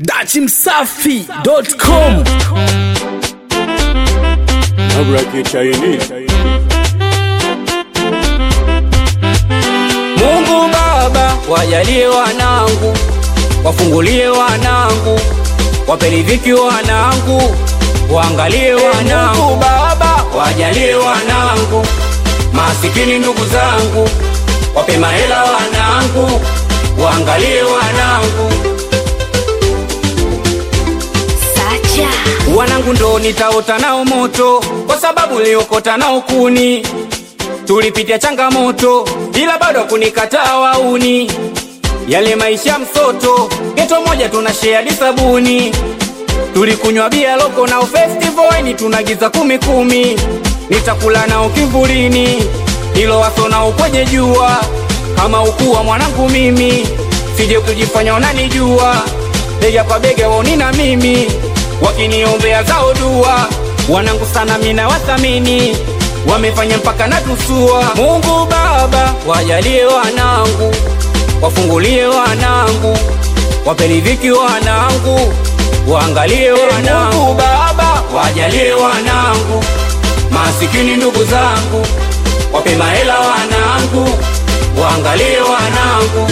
dachimsafi.com Nabraki Chinese. Mungu Baba, wajalie wanangu, wafungulie wanangu, waperidhiki wanangu, waangalie wanangu. Mungu Baba, wajalie wanangu, masikini ndugu zangu, wape mahela wanangu, waangalie wanangu. Sacha. Wanangu ndo nitaota nao moto, kwa sababu niliokota nao kuni. Tulipitia changamoto, ila bado kunikataa wauni. Yale maisha msoto, geto moja tuna share sabuni. Tulikunywa bia loko nao festival, ni tunagiza kumi kumi. Nitakula nao kivulini, ilo waso nao kwenye jua. Kama ukuwa mwanangu mimi, sije kujifanya unanijua. Bega kwa bega waoni na mimi, wakiniombea zao dua. Wanangu sana mina wathamini, wamefanya mpaka natusua. Mungu Baba, wajalie wanangu, wafungulie wanangu, waperidhiki wanangu, waangalie wanangu. Mungu Baba, wajalie wanangu, masikini ndugu zangu, wape mahela wanangu, waangalie wanangu.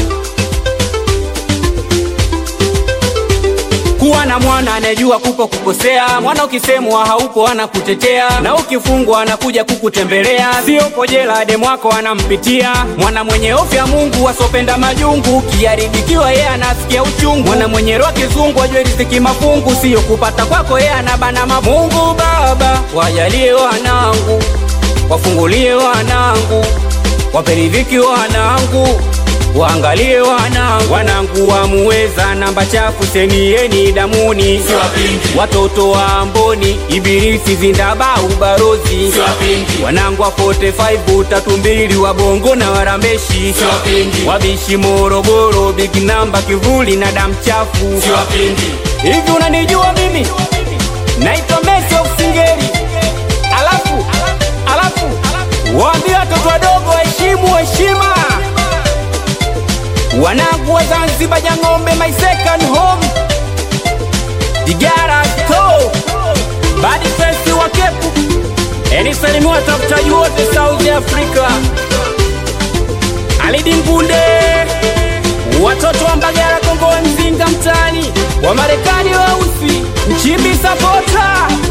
kuwa na mwana anayejua kupo kukosea. Mwana ukisemwa haupo anakutetea, na ukifungwa anakuja kukutembelea. Siopo jela demu wako anampitia. Mwana mwenye hofu ya Mungu asopenda majungu, ukiharibikiwa yeye anasikia uchungu. Mwana mwenye roho kizungu ajue riziki mafungu, sio kupata kwako yeye anabana mabu. Mungu Baba, wajalie wanangu, wafungulie wanangu, waperidhiki wanangu waangalie wanangu, wanangu wamuweza namba chafu senieni damuni, watoto wa Amboni, Ibilisi zindabau barozi, wanangu wa 45 tatu mbili wa Bongo na Warambeshi, wabishi Morogoro, big namba kivuli na damu chafu. Hivi unanijua mimi naitwa Messi of Singeli, alafu alafu waambie watoto wadogo waheshimu heshima wanangu wa Zanzibar ya ng'ombe, my second home Digara to badi festi wa kepu enisalimi watafutaji wote South Africa Alidi Ngunde watoto wa Mbagala Kongo wa Mzinga mtani wa Marekani weusi Nchimbi sapota